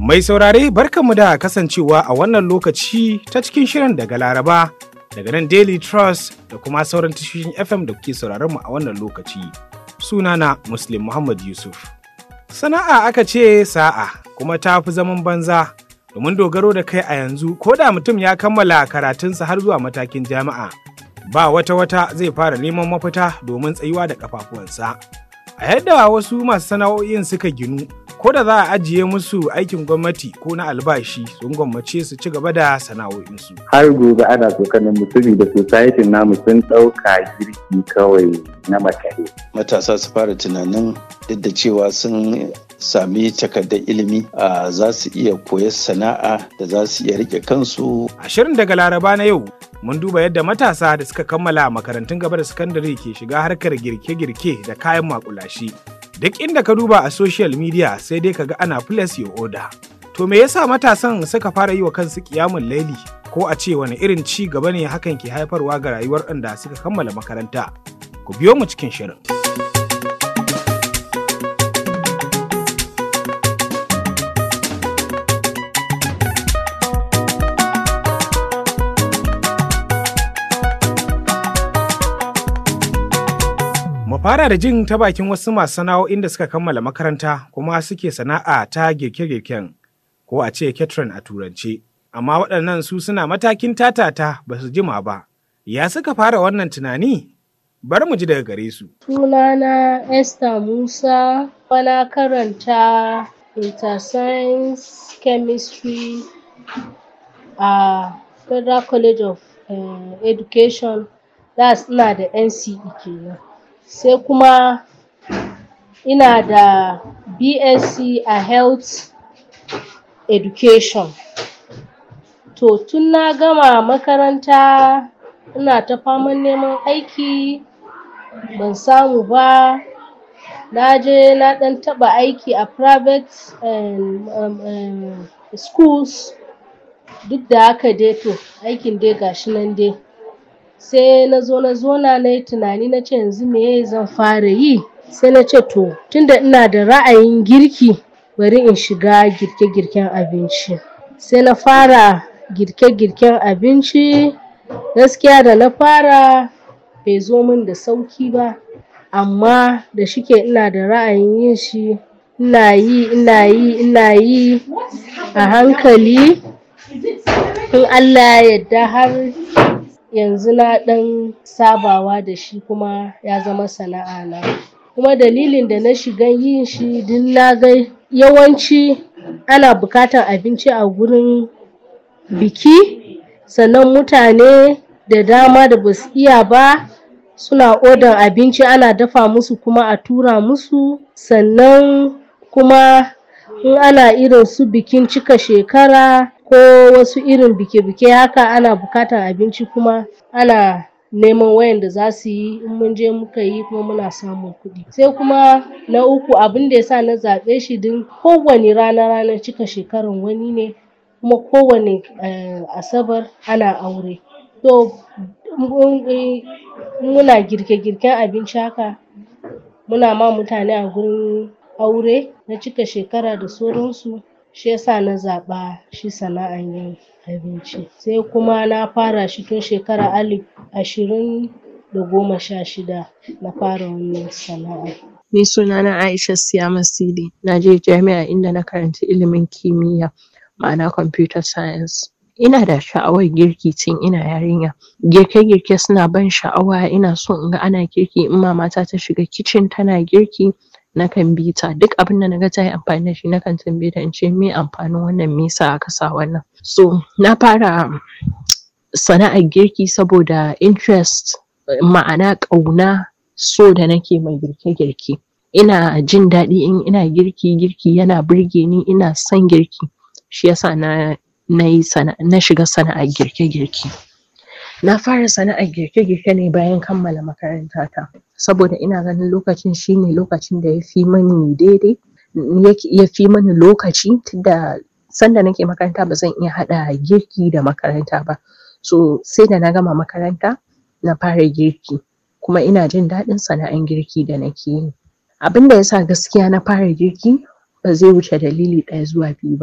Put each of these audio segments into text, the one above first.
Mai saurare barkanmu da kasancewa a wannan lokaci ta cikin shirin daga Laraba daga nan Daily Trust da kuma sauran tashoshin FM da kuke sauraron mu a wannan lokaci. Sunana Muslim Muhammad Yusuf. Sana'a aka ce sa'a kuma ta fi zaman banza domin dogaro da kai a yanzu ko da mutum ya kammala karatunsa har zuwa matakin jami'a ba wata wata zai fara neman mafita domin tsayuwa da kafafuwansa. A yadda wasu masu sana'o'in suka ginu ko da za a ajiye musu aikin gwamnati ko na albashi sun gwammace su ci gaba da sana'o'insu. har gobe ana tsokanin mutumi da society namu sun ɗauka girki kawai na makare. matasa su fara tunanin duk da cewa sun sami takardar ilimi a za su iya koyar sana'a da za su iya rike kansu A shirin daga Laraba na yau mun duba yadda matasa da suka kammala makarantun gaba da sakandare ke shiga harkar girke-girke da kayan makulashi. Duk inda ka duba a social media sai dai kaga ana plus your order. To me yasa matasan suka fara yi wa kansu kiyamun laili ko a ce wani irin ci gaba ne hakan ke haifarwa ga rayuwar ɗanda suka kammala makaranta? Ku biyo mu cikin shirin. Mu fara da jin ta bakin wasu masu sana'o'in da suka kammala makaranta kuma suke sana'a ta girke-girken ko a ce catering a turance. Amma waɗannan su suna matakin tatata ba su jima ba. Ya suka fara wannan tunani? Bari mu ji daga gare su. Sunana Esther Musa, na karanta Interscience Chemistry a Federal College of eh, Education, that's ina da NCE kenan. Sai kuma ina da BSc a Health Education. To tun na gama makaranta ina ta faman neman aiki ban samu ba na je na ɗan taɓa aiki a private um, um, um, schools duk da haka dai to aikin dai ga shi nan dai sai na zo na zauna na yi tunani na ce yanzu meye zan fara yi sai na ce to tunda ina da ra'ayin girki bari in shiga girke-girken abinci sai na fara girke-girken abinci gaskiya da na fara bai zo min da sauki ba amma da shike ina da ra'ayin yin shi ina yi ina yi ina yi a hankali in Allah ya yarda har yanzu na ɗan sabawa da shi kuma ya zama sana'a na kuma dalilin da na shiga yin shi duk na ga yawanci ana buƙatar abinci a gurin biki sannan mutane da dama da basu iya ba suna odan abinci ana dafa musu kuma a tura musu sannan kuma in ana irin su bikin cika shekara ko wasu irin bike-bike haka ana buƙatar abinci kuma ana neman wayanda za su yi in mun je muka yi kuma muna samun kuɗi sai kuma na uku abinda ya sa na zaɓe shi don kowane rana ranar cika shekaran wani ne kuma kowane um asabar ana aure to muna girke-girken abinci haka muna ma mutane a gurin aure na cika shekara da sauransu shi yasa na zaɓa shi sana'an yin abinci sai kuma na fara shi tun shekara alif ashirin da goma sha shida na fara wannan sana'a Ni sunana Aisha Siyama Sidi. Na je jami'a inda na karanci ilimin kimiyya ma'ana computer science. Ina da sha'awar girki tun ina yarinya. Girke-girke suna ban sha'awa ina so in ga ana girki in mamata ta shiga kicin tana girki nakan bi ta duk abinda naga tayi amfani da shi nakan tambaye ta in ce meye amfanin wannan me yasa aka sa wannan. So na fara sana'ar girki saboda interest ma'ana ƙauna so da nake ma girke-girke. Ina jin daɗi in ina girki, girki yana burge ni ina son girki shi yasa na nayi sana na shiga sana'ar girke-girke. Na fara sana'ar girke-girke ne bayan kammala makaranta ta saboda ina ganin lokacin shine lokacin da yafi mani daidai yafi mani lokaci tunda sanda nake makaranta bazan iya haɗa girki da makaranta ba so sai da na gama makaranta na fara girki kuma ina jin daɗin sana'ar girki da nake yi. Abinda yasa gaskiya na fara girki ba zai wuce dalili ɗaya zuwa biyu ba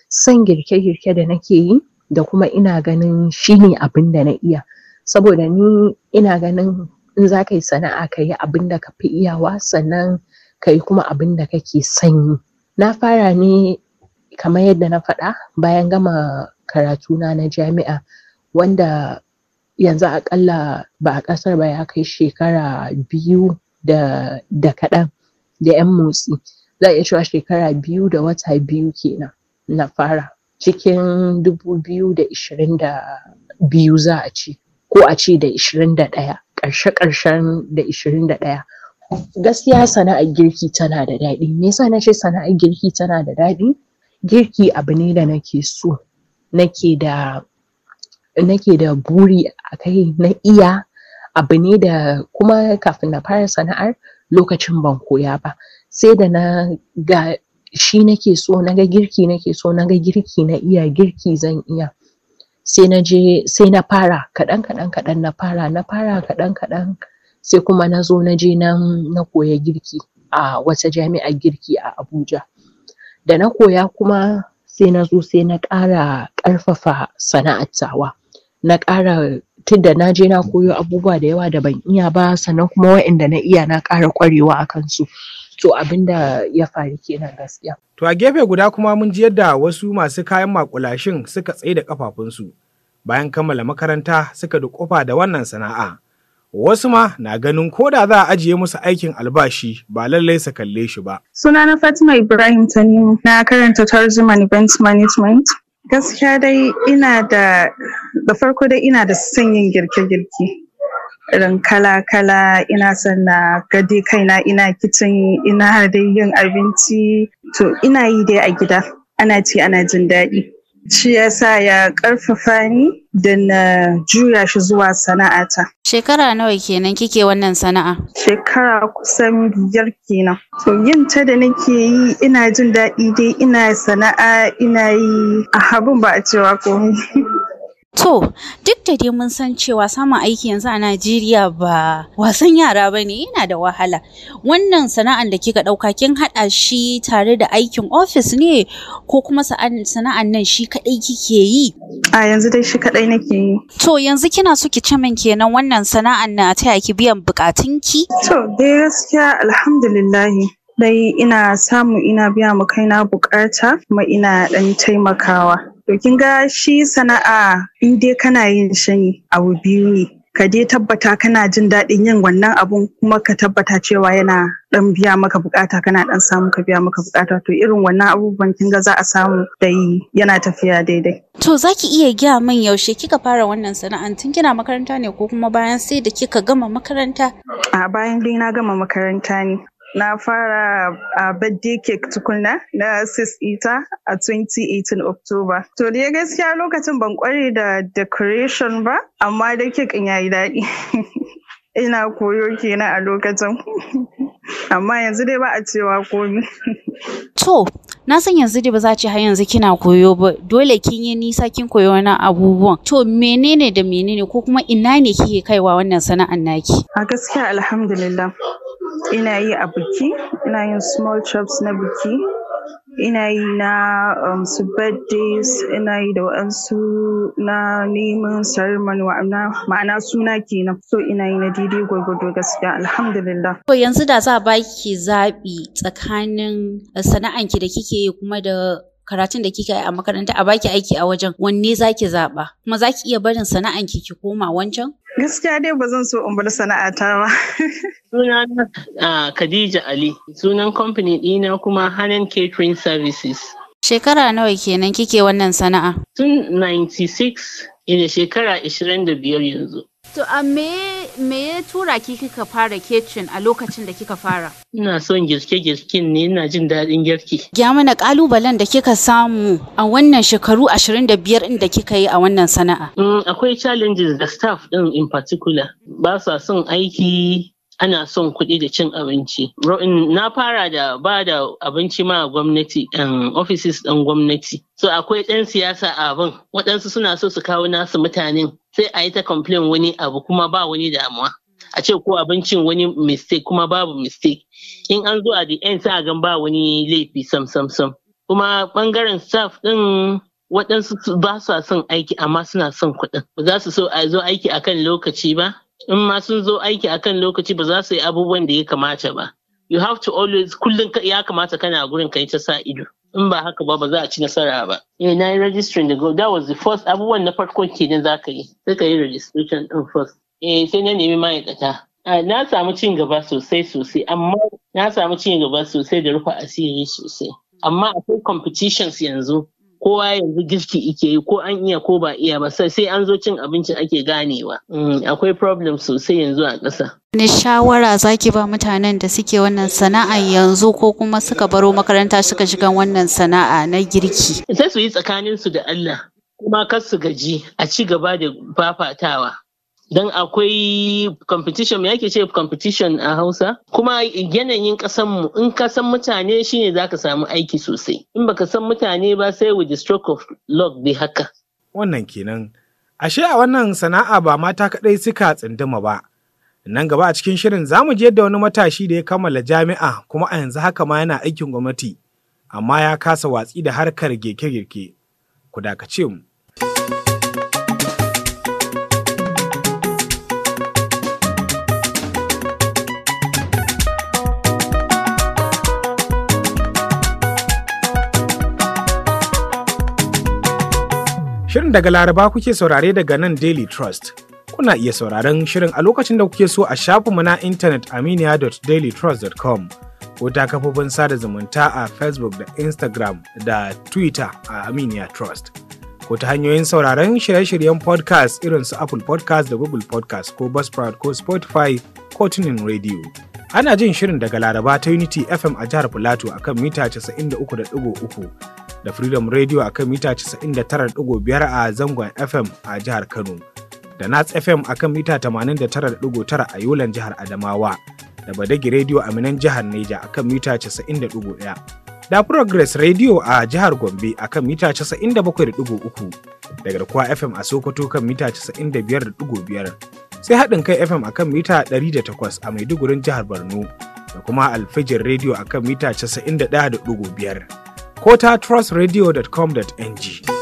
son girke-girke da nake yi da kuma ina ganin shine abin da na iya saboda ni ina ganin in za ka yi sana'a ka yi abin da ka fi iyawa sannan ka yi kuma abin da kake son yi na fara ne kamar yadda na faɗa bayan gama karatuna na jami'a wanda yanzu aƙalla ba a ƙasar ba ya kai shekara biyu da da kaɗan da ƴan motsi za a iya cewa shekara biyu da wata biyu kenan na fara cikin dubu biyu da ishirin da biyu za a ce ko a ce da ishirin da ɗaya ƙarshe ƙarshen da ishirin da ɗaya gaskiya sana'ar girki tana da daɗi me yasa na ce sana'ar girki tana da daɗi girki abu ne da nake so nake da nake da buri a kai na iya abu ne da kuma kafin na fara sana'ar lokacin ban koya ba sai da na ga shi nake so na ga girki nake so na ga girki na iya girki zan iya sai na je sai na fara kaɗan kaɗan kaɗan na fara na fara kaɗan kaɗan sai kuma na zo na je na na koya girki a wata jami'ar girki a Abuja da na koya kuma sai na zo sai na ƙara ƙarfafa sana'ar tawa na ƙara tunda na je na koyo abubuwa da yawa da ban iya ba sannan kuma waƴanda na iya na ƙara ƙwarewa a kansu to abin da ya faru kenan gaskiya To a gefe guda kuma mun ji yadda wasu masu kayan makulashin suka tsaye da kafafunsu bayan kammala makaranta suka duƙufa da wannan sana'a. Wasu ma na ganin ko da za a ajiye musu aikin albashi ba lallai su kalle shi ba. Sunana Fatima Ibrahim Tanimu na karanta Tourism and Event Management. Gaskiya dai ina da da farko dai ina da son yin girke-girke. Irin kala-kala ina son na gade kaina ina kicin ina dai yin abinci to ina yi dai a gida ana ci ana jin daɗi. Shi yasa ya ƙarfafa ni da na juya shi zuwa sana'ata. Shekara nawa kenan kike wannan sana'a? Shekara kusan biyar kenan. To yin ta da nake yi ina jin daɗi dai ina sana'a ina yi a habun ba a cewa komai. To, duk da dai mun san cewa samun aiki yanzu a Najeriya ba wasan yara ba ne yana da wahala. Wannan sana'an da kika ɗauka kin haɗa shi tare da aikin ofis ne ko kuma sana'an nan shi kaɗai kike yi? A yanzu dai shi kaɗai nake yi. To yanzu kina so ki ce min kenan wannan sana'an na taya ki biyan buƙatunki? To dai gaskiya alhamdulillahi. Dai ina samu ina biya ma kaina buƙata kuma ina ɗan taimakawa. To kin ga shi sana'a in dai kana yin shi ne abu biyu ne. Ka dai tabbata kana jin daɗin yin wannan abun kuma ka tabbata cewa yana ɗan biya maka bukata kana ɗan samu ka biya maka bukata to irin wannan abubuwan kin ga za a samu dai yana tafiya daidai. To za ki iya gaya min yaushe kika fara wannan sana'an tun kina makaranta ne ko kuma bayan sai da kika gama makaranta? A bayan dai na gama makaranta ne. na fara a birthday cake tukuna na sis ita a 2018 October. To dai gaskiya lokacin ban kware da decoration ba, amma dai cake in yayi daɗi. Ina koyo kenan a lokacin. Amma yanzu dai ba a cewa komi. To, na san yanzu dai ba za ce har yanzu kina koyo ba, dole kin yi nisa kin koyo wani abubuwan. To, menene da menene ko kuma ina ne kike kaiwa wannan sana'an naki? A gaskiya alhamdulillah. ina yi a biki ina yin small chops na biki ina yi na um, su birthdays ina yi da waɗansu na neman ceremony ma'ana suna kenan so ina yi na daidai gwargwado gaskiya alhamdulillah To yanzu da za a baki zaɓi tsakanin sana'anki da kike yi kuma da karatun da kika yi a makaranta a baki aiki a wajen wanne zaki zaɓa kuma zaki iya barin sana'anki ki koma wancan? Gaskiya dai ba zan so in bar sana'ata ba. Sunana uh, Khadija Ali, sunan kamfani ɗina kuma Hanan Catering Services. Shekara nawa kenan kike wannan sana'a? Tun 96 ina shekara 25 yanzu. To a me me ya tura ki kika fara kitchen a lokacin da kika fara? Ina son girke-girken ne, ina jin daɗin girki. Gya mana ƙalubalen da kika samu a wannan shekaru 25 ɗin da kika yi a wannan sana'a. Mm, akwai challenges da staff ɗin in particular. Ba sa son aiki ana son kuɗi da cin abinci. Na fara da ba da abinci ma gwamnati um, offices ɗin gwamnati. So akwai ɗan siyasa a abin. Waɗansu suna so su kawo nasu mutanen sai a yi ta complain wani abu kuma ba wani damuwa. A ce ko abincin wani mistake kuma babu mistake. In an zo a the end sai a gan ba wani laifi sam sam sam. kuma ɓangaren staff ɗin waɗansu ba sa son aiki amma suna son kuɗin ba za su so a zo aiki akan lokaci ba in ma sun zo aiki akan lokaci ba za su yi abubuwan da ya kamata ba you have to always kullum ya kamata kana gurin kai ta sa ido in ba haka ba ba za a ci nasara ba eh na yi registering da go that was the first abubuwan na farko kenan za ka yi sai ka yi registration din first eh sai na nemi ma'aikata na samu cin gaba sosai sosai amma na samu cin gaba sosai da rufe asiri sosai amma akwai competitions yanzu kowa yanzu girki ike yi ko an iya ko ba iya ba sai an zo cin abincin ake ganewa akwai problem sosai yanzu a ƙasa. Wani shawara zaki ba mutanen da suke wannan sana'a yanzu ko kuma suka baro makaranta suka shiga wannan sana'a na girki? Sai su yi tsakanin su da Allah kuma kar su gaji a ci gaba da fafatawa. Don akwai competition me yake ce competition a Hausa kuma yanayin mu in ka san mutane shine zaka samu aiki sosai in baka san mutane ba sai with the stroke of luck dai haka. Wannan kenan. Ashe a wannan sana'a ba mata kaɗai suka tsinduma ba. Nan gaba a cikin shirin za mu je da wani matashi da ya kammala jami'a kuma a yanzu haka ma yana aikin gwamnati, amma ya kasa watsi da harkar girke-girke. Ku dakace mu. Shirin daga Laraba kuke saurare daga nan Daily Trust. Kuna iya sauraron shirin a lokacin da kuke so a shafinmu na intanet aminiya.dailytrust.com ko ta kafofin sada zumunta a Facebook da Instagram da Twitter a Aminiya Trust. Ko ta hanyoyin sauraron shirye-shiryen podcast irin su Apple podcast da Google podcast ko Buzzsprout ko Spotify ko Tunin Radio. Ana jin shirin daga Laraba ta Unity FM a jihar Filato akan mita 93.3 da Freedom Radio a kan mita 99.5 a zangon FM a jihar Kano, da Nats FM a kan mita 89.9 a Yolan jihar Adamawa, da Badagi Radio a Minan jihar Neja a kan mita 90.1, da Progress Radio a jihar Gombe a kan mita 97.3, da Garkuwa FM a Sokoto kan mita 95.5, sai haɗin kai FM a kan mita 108 a Maidugurin jihar Borno, da kuma Alfijin Radio a kan mita 91.5. ko ta trustradio.com.ng.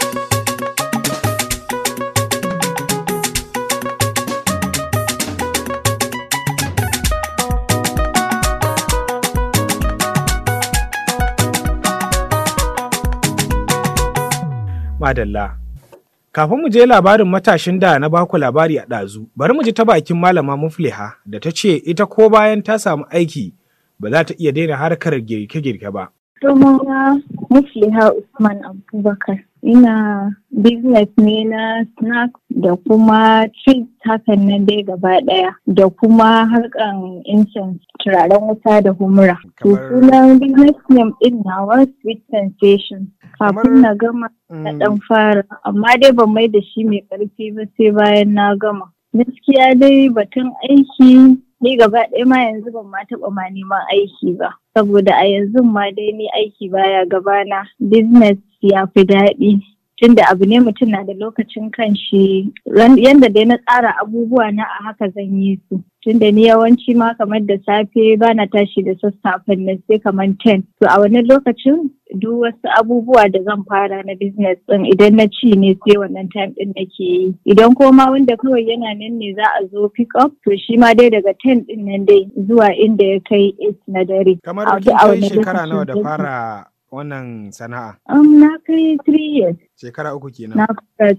Madalla. Kafin mu je labarin matashin da na baku labari a ɗazu, bari mu ji ta bakin malama Mufliha da ta ce ita ko bayan ta samu aiki ba za ta iya daina harkar girke-girke ba. Sunana Mufliha Usman Abubakar. Ina business ne na snack da kuma treat hakan nan dai gaba ɗaya da kuma harkan incense turaren wuta da humura. To sunan business name ɗin nawa sweet sensation. Kafin na gama na ɗan fara amma dai ban mai da shi mai ƙarfi ba sai bayan na gama. Gaskiya dai batun aiki ni gaba ɗaya ma yanzu ban ma taɓa ma neman aiki ba saboda a yanzu ma dai ni aiki baya gabana business ya fi daɗi tunda abu ne mutum na da lokacin kanshi yanda dai na tsara abubuwa na a haka zan yi su tunda ni yawanci ma kamar da safe bana tashi da sassafen nan sai kamar 10 to a wannan lokacin duk wasu abubuwa da zan fara na business din idan na ci ne sai wannan time din nake yi idan koma wanda kawai yana nan ne za a zo pick up to shi ma dai daga 10 din nan dai zuwa inda ya kai 8 na dare kamar kin kai shekara nawa da fara wannan sana'a um, na kai 3 years shekara uku kenan na fara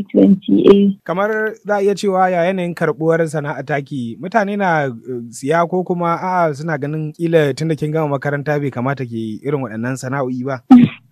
2020 kamar za a iya cewa ya yanayin karbuwar sana'a taki mutane na siya ko kuma a suna ganin kila tunda kin gama makaranta bai kamata ke irin waɗannan sana'o'i ba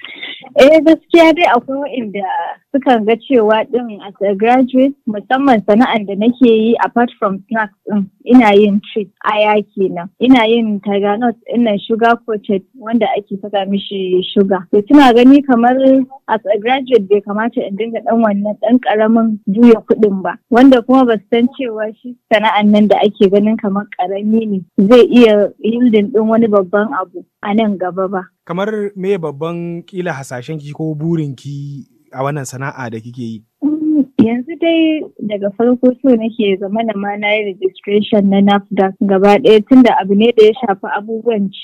Eh gaskiya dai akwai waɗanda sukan ga cewa ɗin as a graduate musamman sana'ar da nake yi apart from snacks ɗin ina yin treat aya kenan ina yin tiger nut ina sugar coated wanda ake saka mishi sugar to tuna gani kamar as a graduate bai kamata in dinga ɗan wannan ɗan ƙaramin juya kuɗin ba wanda kuma ba san cewa shi sana'ar nan da ake ganin kamar ƙarami ne zai iya yielding ɗin wani babban abu a nan gaba ba kamar me babban kila hasashen ki ko burin ki a wannan sana'a da kike yi? Yanzu dai daga farko so nake zama na ma na yi registration na NAFDAC gaba ɗaya tunda abu ne da ya shafi abubuwan ci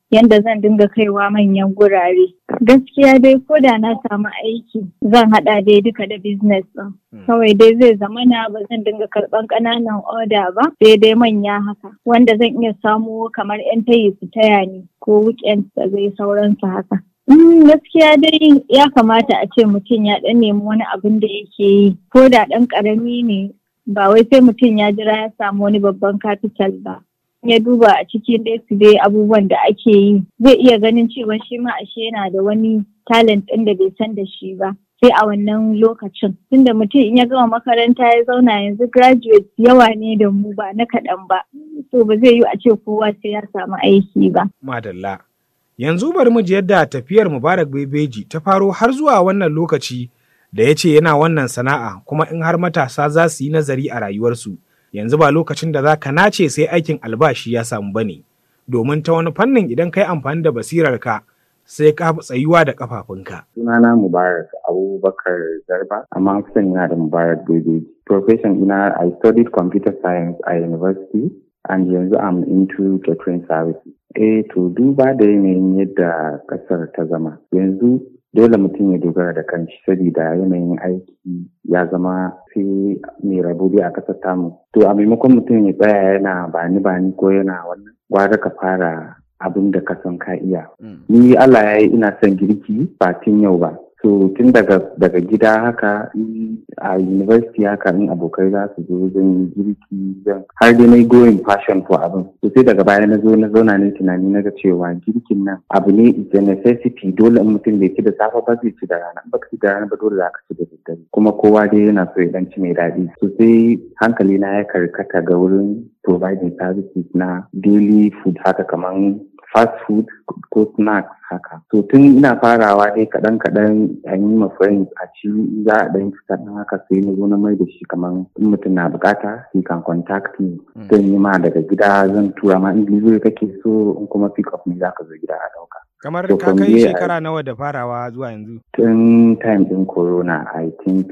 yanda zan dinga kaiwa manyan gurare. Gaskiya dai ko da na samu aiki zan haɗa dai duka da business ɗin. Kawai dai zai zama na ba zan dinga karɓan ƙananan oda ba sai dai manya haka wanda zan iya samo kamar 'yan tayi su taya ni ko weekend da zai sauransu haka. gaskiya dai ya kamata a ce mutum ya ɗan nemi wani abin da yake yi ko da ɗan ƙarami ne ba wai sai mutum ya jira ya samu wani babban capital ba. ya duba a cikin dai su dai abubuwan da ake yi zai iya ganin cewa shi ma ashe yana da wani talent ɗin da bai san da shi ba sai a wannan lokacin tunda mutum in ya gama makaranta ya zauna yanzu graduate yawa ne da mu ba na kaɗan ba to ba zai yi a ce kowa sai ya samu aiki ba. Madalla. Yanzu bari mu ji yadda tafiyar Mubarak Bebeji ta faro har zuwa wannan lokaci da ya ce yana wannan sana'a kuma in har matasa za su yi nazari a rayuwarsu. Yanzu ba lokacin da za ka nace sai aikin albashi ya samu bane. Domin ta wani fannin idan ka yi amfani da basirarka sai ka fi tsayuwa da kafafunka. Sunana Mubarak Abubakar Garba, amma kusan yana da Mubarak Bebeji. Profession ina I studied computer science a university and yanzu I'm into catering services. Eh to duba da yanayin yadda kasar ta zama. Yanzu dole mutum ya dogara da kanshi saboda yanayin aiki ya zama sai mai rabo a kasar tamu. To a maimakon mutum ya tsaya yana bani bani ko yana wannan gwara ka fara abin da ka san ka iya. Ni Allah ya yi ina son girki ba tun yau ba. So tun daga daga gida haka a university haka in abokai za su zo zan yi girki zan har dai na going passion for abin. So sai daga baya na zo na zauna ne tunani na ga cewa girkin nan abu ne is a necessity dole in mutum bai ci da safe ba zai ci da rana ba ci da rana ba dole za ka ci da daddare kuma kowa dai yana so ya dan ci mai daɗi. So sai hankali na ya karkata ga wurin providing services na daily food haka kaman fast food ko snacks haka. So tun ina farawa dai kaɗan kaɗan an yi ma friends a ci za a ɗan fita ɗan haka sai na zo na mai da shi kamar in mutum na bukata he can contact me. Zan yi ma daga gida zan tura ma in delivery kake so in kuma pick up ne za ka zo gida a ɗauka. Kamar ka kai shekara nawa da farawa zuwa yanzu? Tun time ɗin corona I think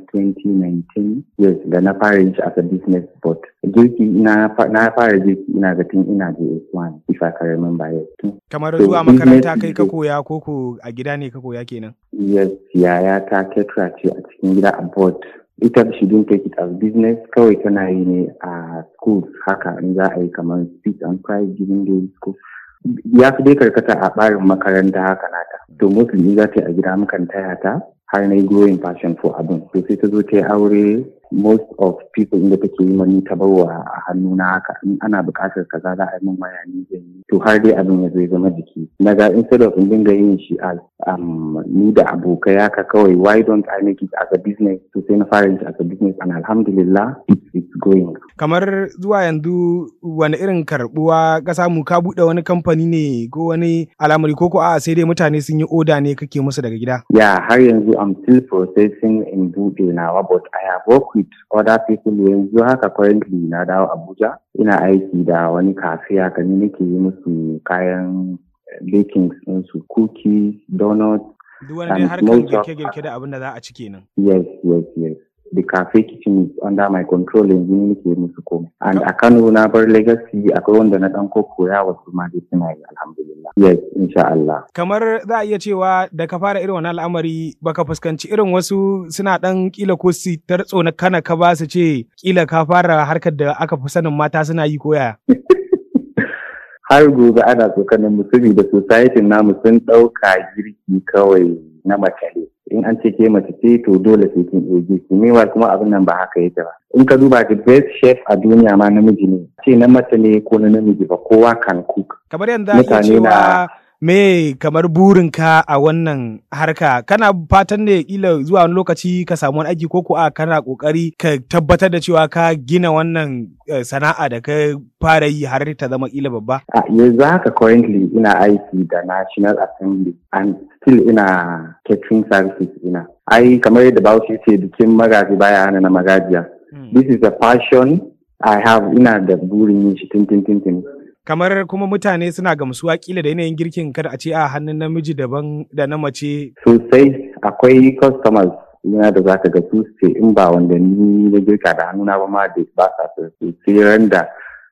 2019 yes da na fara yin shi as a business but girki na fara girki ina ga tun ina JS1 if I can remember yes. Kamar zuwa makaranta kai ka koya ko ko a gida ne ka koya kenan? Yes, yaya ta ketra ce a cikin gida a board. Ita she didn't take it as business kawai tana yi ne a schools haka in za a yi kamar speech and prize giving day school. Ya fi dai karkata a ɓarin makaranta haka nata. To mostly za ta yi a gida mukan taya ta har na yi growing passion for abin. To sai ta zo ta yi aure most of people inda take yi mani ta bawa a hannu na haka in ana buƙatar kaza za a yi min waya ni zan yi to har dai abin ya zo ya zama jiki na ga instead of in dinga yin shi as um, ni da abokai haka kawai why don't I make it as a business to sai na fara yin shi as a business and alhamdulillah it's, it's going kamar zuwa yanzu wani irin karbuwa ka samu ka buɗe wani kamfani ne ko wani al'amari ko ko a sai dai mutane sun yi oda ne kake musu daga gida yeah har yanzu I'm still processing in buɗe nawa but I have worked with other people yanzu haka currently na dawo Abuja ina aiki da wani kafe haka ni nake yi musu kayan baking su cookies donuts duk wani dai harkar girke-girke da abin da za a ci kenan yes yes yes the cafe kitchen is under my control yanzu ne nake musu komai and a Kano na bar legacy akwai wanda na dan koya wasu ma dai suna yi alhamdulillah yes insha Allah kamar za a iya cewa da ka fara irin wannan al'amari baka fuskanci irin wasu suna dan kila ko su tartso na kana ka ba su ce kila ka fara harkar da aka fi sanin mata suna yi koya har gobe ana tsokanin mutumi da society namu sun ɗauka girki kawai na mace ne in an ce ke mace ce to dole sai kin iya girki meanwhile kuma abin nan ba haka yake ba in ka duba the best chef a duniya ma namiji ne ce na mace ne ko na namiji ba kowa kan cook kamar yadda ake cewa me kamar burinka a wannan harka kana fatan ne kila zuwa wani lokaci ka samu wani aiki ko ko a kana kokari ka tabbatar da cewa ka gina wannan sana'a da ka fara yi har ta zama kila babba a yanzu haka currently ina aiki da National Assembly and still ina catering services ina ai kamar yadda Bahaushe ce bikin magaji baya hana na magajiya this is a passion I have ina da burin yin shi tintin tintin kamar kuma mutane suna gamsuwa kila da yanayin girkin kada a ce a hannun namiji daban da na mace. Sosai akwai customers yana da zaka ga su ce in ba wanda ni na girka da hannuna ba ma da ba sa so sai ran da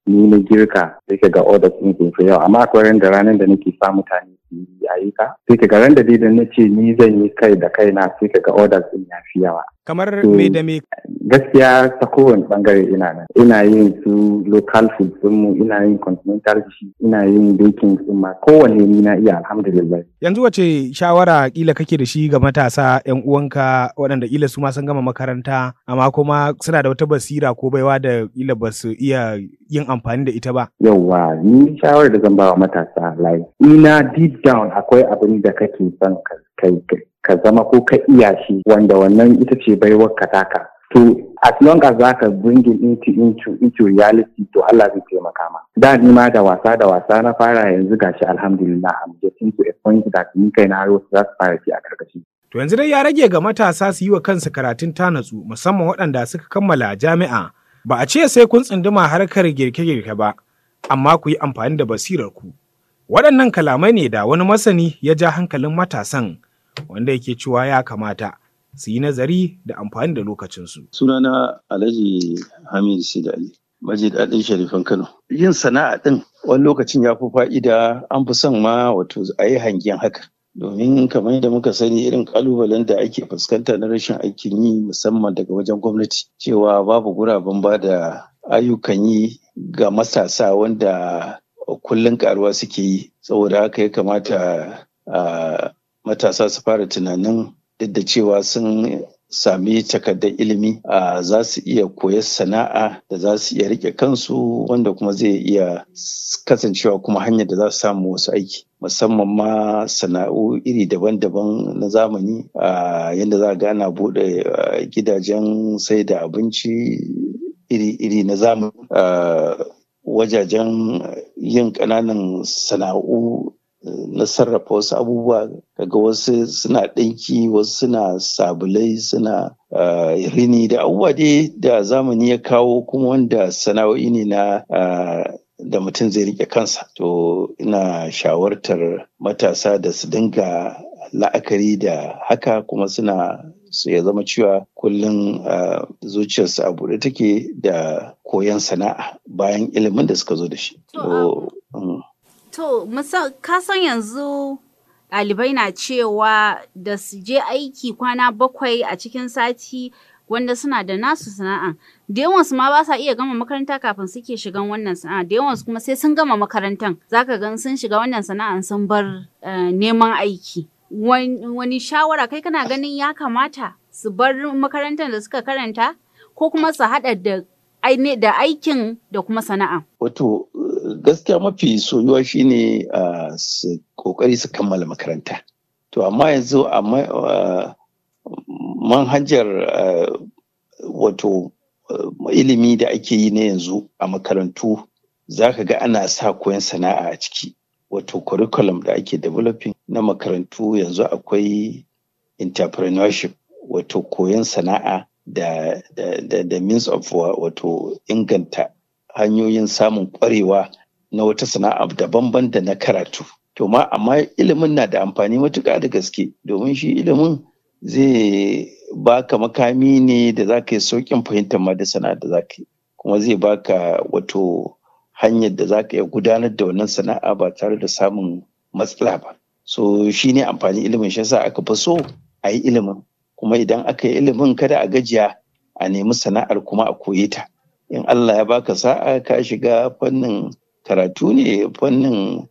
ni na girka sai ka ga orders ɗin sun fi yawa amma akwai ran da ranar da nake sa mutane su yi ayyuka sai ka ga ran da dai da na ce ni zan yi kai da kaina sai ka ga orders ɗin ya fi yawa. Kamar So, me da me Gaskiya ta kowane bangare ina nan. Ina yin su local food mu ina yin continental dish, ina yin baking din ma kowanne ni na iya alhamdulillah. yanzu wace shawara kila kake da shi ga matasa 'yan uwanka waɗanda kila su ma sun gama makaranta amma kuma suna da wata basira ko baiwa da kila ba su iya yin amfani da ita ba. Yauwa ni shawarar da zan ba wa matasa like ina deep down akwai abin da kake son ka kai ka zama ko ka iya shi wanda wannan ita ce baiwar ka taka. To as long as za ka bring it into, into, into reality to Allah zai taimaka ma. Da ni ma da wasa da wasa na fara yanzu gashi alhamdulillah I'm getting to a point that ni kai na har wasu za su fara ci a karkashi. To yanzu dai ya rage ga matasa su yi wa kansu karatun tanatsu musamman waɗanda suka kammala jami'a. Ba a ce sai kun tsunduma harkar girke-girke ba, amma ku yi amfani da basirar ku. Waɗannan kalamai ne da wani masani ya ja hankalin matasan wanda yake cewa ya kamata su yi nazari da amfani da lokacinsu. Sunana Alhaji Hamid Sidali, maji daɗin Sharifan Kano. Yin sana'a ɗin wani lokacin ya fi fa'ida an fi son ma wato a yi hangen haka. Domin kamar yadda muka sani irin kalubalen da ake fuskanta na rashin aikin yi musamman daga wajen gwamnati cewa babu guraben ba da ayyukan yi ga matasa wanda kullum karuwa suke yi saboda haka ya kamata a matasa su fara tunanin duk da cewa sun sami takardar ilimi a za su iya koyar sana'a da za su iya rike kansu wanda kuma zai iya kasancewa kuma hanyar da za su samu wasu aiki musamman ma sana'u iri daban-daban na zamani a yadda za ga ana buɗe gidajen sai da abinci iri-iri na zamani wajajen yin ƙananan sana'u na sarrafa wasu abubuwa kaga wasu suna ɗinki wasu suna sabulai suna rini da abubuwa dai da zamani ya kawo kuma wanda sana'o'i ne na da mutum zai rike kansa to ina shawartar matasa da su dinga la'akari da haka kuma suna su ya zama cewa kullum zuciyarsu a buɗe take da koyon sana'a bayan ilimin da suka zo da shi. To, ka san yanzu ɗalibai na cewa da su je aiki kwana bakwai a cikin sati wanda suna da nasu sana'a. Da yawansu ma ba sa iya gama makaranta kafin suke shigan wannan sana'a. Da yawansu kuma sai sun gama makarantan. Zaka gan sun shiga wannan sana'an sun bar neman aiki. Wani shawara kai kana ganin ya kamata su bar makarantar da suka karanta ko kuma su haɗa da da aikin da kuma sana'a. Wato gaskiya mafi soyuwa shine uh, su kokari su kammala makaranta. To amma yanzu a uh, manhajar uh, wato ilimi da ake yi na yanzu a makarantu za ka ga ana sa koyon sana'a a ciki. Wato curriculum da ake developing na makarantu yanzu akwai entrepreneurship wato koyon sana'a da, da, da, da means of wato inganta hanyoyin samun kwarewa na wata sana'a daban-ban da na karatu. To ma amma ilimin na da amfani matuƙa da gaske domin shi ilimin zai baka makami ne da za ka yi sauƙin fahimtar ma da sana'a da za ka yi kuma zai baka wato hanyar da za ka iya gudanar da wannan sana'a ba tare da samun matsala ba. So shi ne amfani ilimin shi yasa aka fi so a yi ilimin kuma idan aka yi ilimin kada a gajiya a nemi sana'ar kuma a koye ta. in Allah ya baka sa'a ka shiga fannin karatu ne fannin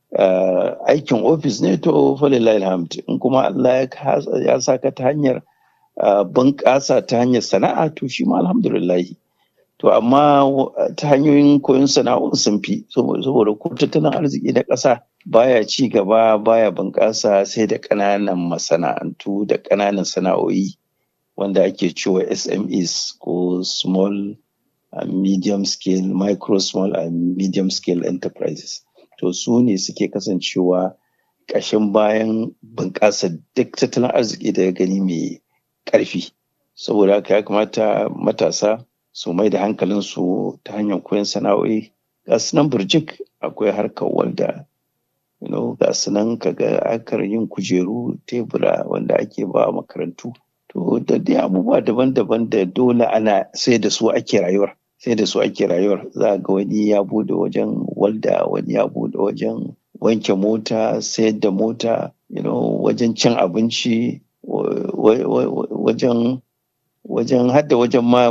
aikin ofis ne to falilai alhamd in kuma Allah ya saka ta hanyar bunƙasa ta hanyar sana'a to shi ma alhamdulillahi to amma ta hanyoyin koyon sana'o'in sun fi saboda ko tattalin arziki na ƙasa baya ci gaba baya bunƙasa sai da ƙananan masana'antu da ƙananan sana'o'i wanda ake cewa SMEs ko small and medium scale micro small and medium scale enterprises to su ne suke kasancewa ƙashin bayan bunƙasa duk tattalin arziki da gani mai ƙarfi saboda haka ya kamata matasa su mai da hankalinsu ta hanyar koyon sana'o'i ga su nan burjik akwai harkar wanda you know, ga su nan kaga akar yin kujeru tebura wanda ake ba makarantu to da dai abubuwa daban-daban da dole ana sai da su ake rayuwar sai da su ake rayuwar za ga wani ya bude wajen walda wani ya bude wajen wanke mota sayar da mota you know, wajen cin abinci wajen wajen hadda wajen ma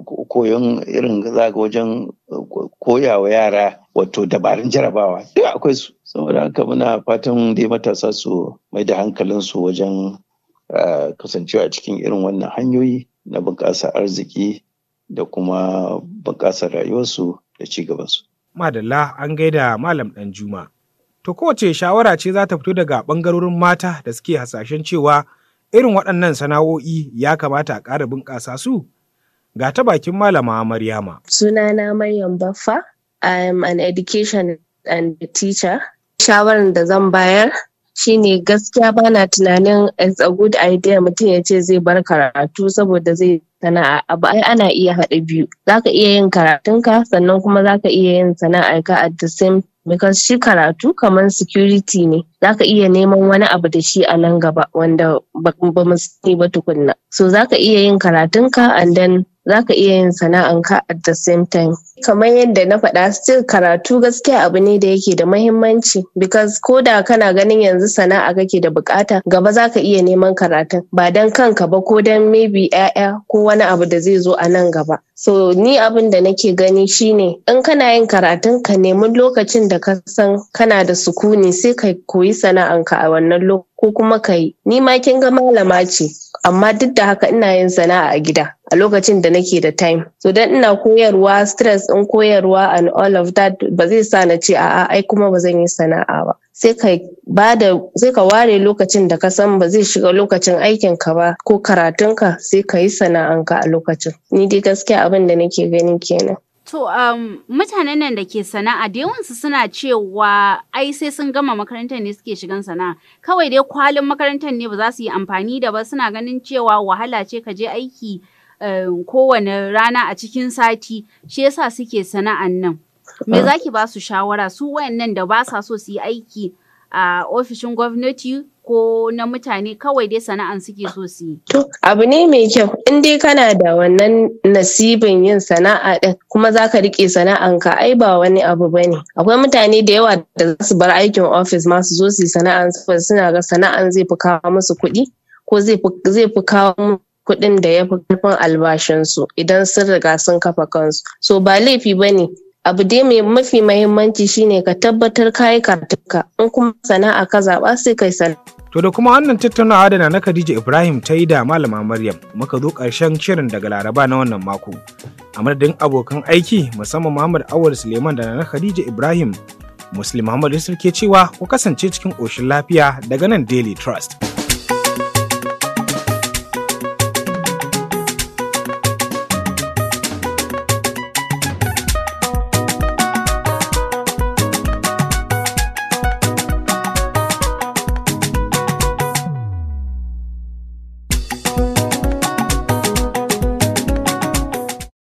koyon irin za ga wajen koyawa yara wato dabarun jarabawa duk akwai su saboda haka muna fatan dai matasa su mai da hankalinsu wajen kasancewa a cikin irin wannan hanyoyi na bunƙasa arziki da kuma bunƙasa rayuwarsu da ci gabansu. Madalla an gaida Malam ɗan Juma. To kowace shawara ce za ta fito daga ɓangarorin mata da suke hasashen cewa irin waɗannan sana'o'i ya kamata a ƙara bunƙasa su? Ga ta bakin Malama Maryama. Sunana Maryam Baffa, I'm an education and teacher. Shawarar da zan bayar shine gaskiya bana tunanin it's a good idea mutum ya ce zai bar karatu saboda zai sana'a abu ai ana iya haɗa biyu zaka iya yin karatunka sannan kuma zaka iya yin sana'ar ka at the same because shi karatu kamar security ne zaka iya neman wani abu da shi a nan gaba wanda ba mu sani ba tukunna so zaka iya yin karatunka and then zaka iya yin sana'anka at the same time kamar yadda na faɗa still karatu gaskiya abu ne da yake da mahimmanci because ko da kana ganin yanzu sana'a kake da bukata gaba zaka iya neman karatun ba dan kanka ba ko dan maybe 'ya'ya ko wani abu da zai zo a nan gaba so ni abin da nake gani shine in kana yin karatun ka nemi lokacin da ka san kana da sukuni sai ka koyi sana'anka a wannan lokacin ko kuma ka yi ni ma kin ga malama ce amma duk da haka ina yin sana'a a gida a lokacin da nake da time so dan ina koyarwa stress in koyarwa and all of that ba zai sa na ce a'a ai kuma ba zan yi sana'a ba sai ka bada sai ka ware lokacin da ka san ba zai shiga lokacin aikin ka ba ko karatunka sai ka yi sana'anka a lokacin ni dai gaskiya abin da nake gani kenan To, um, mutanen nan da ke sana'a da yawansu suna cewa ai sai sun gama makarantar ne suke shigan sana'a. Kawai dai kwalin makarantar ne ba za su yi amfani da ba suna ganin cewa wahala ce ka je aiki um, kowane rana a cikin sati, shi yasa suke sana'an nan. Me za ki ba su shawara su wayannan da ba sa so su yi aiki a ofishin gwamnati ko na mutane kawai dai sana'an suke so su yi. To abu ne mai kyau in dai kana da wannan nasibin yin sana'a ɗin kuma za ka riƙe sana'anka ai ba wani abu ba ne. Akwai mutane da yawa da za su bar aikin ofis ma su zo su yi sana'an saboda suna ga sana'an zai fi kawo musu kuɗi ko zai fi kawo kuɗin da ya fi ƙarfin albashinsu idan sun riga sun kafa kansu. So ba laifi ba ne abu dai mai mafi mahimmanci shine ka tabbatar ka yi karatunka in kuma sana'a ka zaɓa sai kai sana'a. To da kuma wannan tattaunawa da na Khadija Ibrahim ta yi da Malama Maryam muka zo ƙarshen shirin daga Laraba na wannan mako. A madadin abokan aiki musamman Muhammad Awal Suleiman da na Khadija Ibrahim Muslim Muhammad Yusuf ke cewa ku kasance cikin ƙoshin lafiya daga nan Daily Trust.